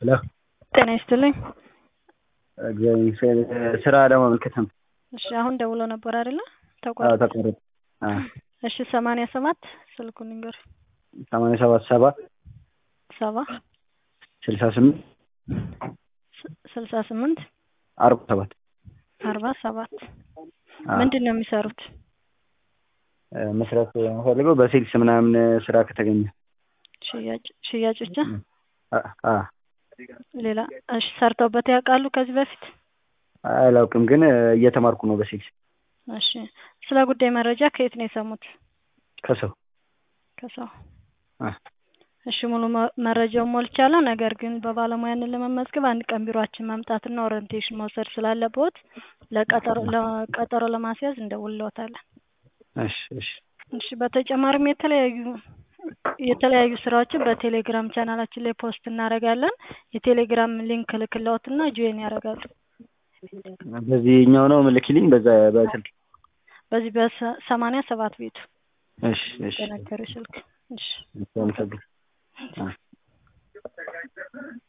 ሄሎ ጤና ይስጥልኝ። እግዚአብሔር ይመስገን። ስራ ለማመልከት ነው። እሺ አሁን ደውሎ ነበር አይደለ? አዎ ተቋረጠ። ተቋረጠ። አዎ እሺ ሰማንያ ሰባት ስልኩን ንገር። ሰማንያ ሰባት ሰባ ሰባ ስልሳ ስምንት ስ- ስልሳ ስምንት አርባ ሰባት አርባ ሰባት አዎ። ምንድን ነው የሚሰሩት? እ፣ መስራት የምፈልገው በሴልስ ምናምን ስራ ከተገኘ ሽያጭ ሽያጭ ብቻ? አ- አ ሌላ እሺ ሰርተውበት ያውቃሉ ከዚህ በፊት? አላውቅም፣ ግን እ፣ እየተማርኩ ነው በሴልስ እሺ ስለ ጉዳይ መረጃ ከየት ነው የሰሙት? ከሰው ከሰው አ እሺ ሙሉ መ- መረጃውን ሞልቻለሁ። ነገር ግን በባለሙያንን ለመመዝገብ አንድ ቀን ቢሮአችን መምጣትና ኦሪንቴሽን መውሰድ ስላለብዎት ለቀጠሮ ለቀጠሮ ለማስያዝ እንደውልዎታለን። እሺ እሺ እሺ በተጨማሪም የተለያዩ የተለያዩ ስራዎችን በቴሌግራም ቻናላችን ላይ ፖስት እናደርጋለን። የቴሌግራም ሊንክ ልክልዎትና ጆይን ያደርጋሉ። በዚህኛው ነው ምልክልኝ፣ በዛ በስልክ በዚህ በሰማንያ ሰባት ቤቱ እሺ እሺ በነገሩ ስልክ እሺ አመሰግናለሁ። አ